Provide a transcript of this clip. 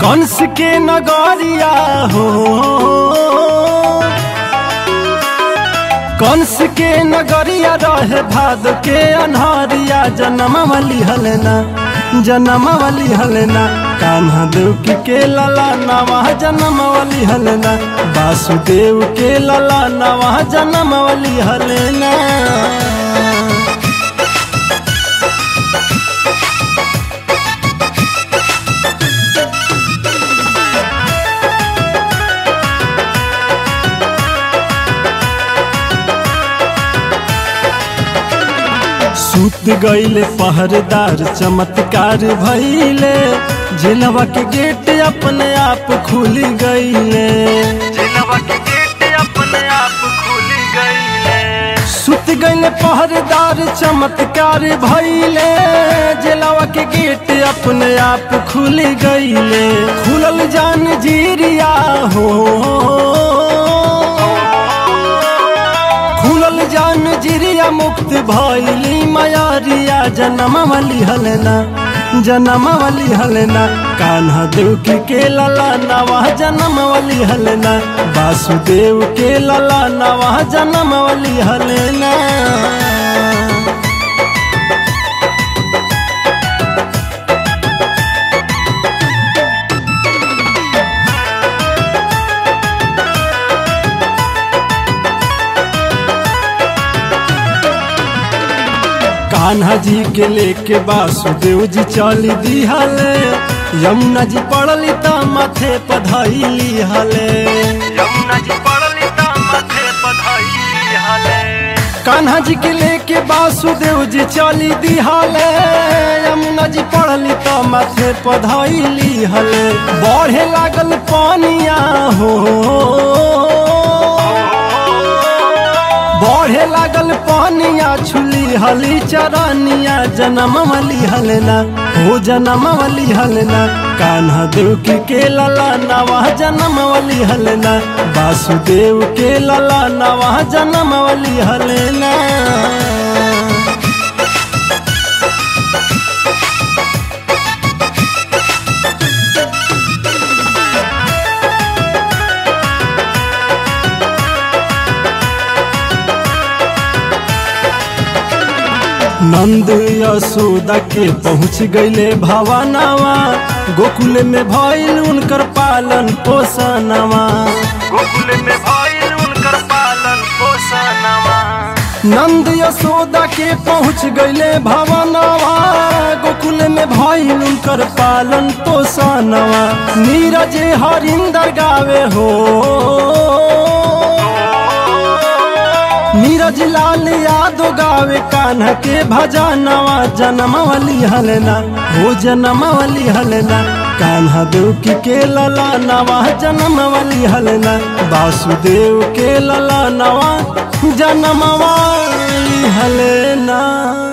कंस के नगरिया हो कंस के नगरिया रहे भाद के अनहरिया जनमवली हलना जनमवली हलना कान्हा देव की के लला नवा जनमवली हलना वासुदेव के लला नवा जनमवली हलना सूत गईले पहरेदार चमत्कार भइले जिलवा के गेट अपने आप खुल गईले जिलवा के गेट अपने आप खुल गईले सुत गईले पहरेदार चमत्कार भइले जिलवा के गेट अपने आप खुल गईले खुलल जान जीरिया हो खुलल जान जिरिया मुक्त भइली मयारिया जनमवली हलना जनमवली हलना कान्हा देव की के लला नवा जनमवली हलना वासुदेव के लला नवा जनमवली हलना कान्हा जी के लेके वासुदेव जी चली दिहले यमुना जी पड़ली त माथे पधैली हले यमुना जी पड़ली ता माथे पधाई हाले कान्हा जी के लेके वासुदेव जी चली दिहले यमुना जी पड़ली त माथे पधैली हले बढ़े लागल पानिया हो बढ़े लागल पानिया छुली हली चरनिया जनमवली हलना हो जनमवली हलना कान्हा देव की के लला नवा जनमवली हलना वासुदेव के लला नवा जनमवली हलना नंद यशोदा के पहुँच गईले भवनवा गोकुल में भइल उनकर पालन पोषणवा गोकुल में भइल उनकर पालन पोषणवा नंद यशोदा के पहुँच गईले भवनवा गोकुल में भइल उनकर पालन पोषणवा नीरज हरिंदर गावे हो नीरज लाल यादव गावे कान्हा के भजनवा जनमवली हलना हो जनमवली हलना कान्हा देव की के लला नवा जनमवली हलना वासुदेव के लला नवा जनमवली हलना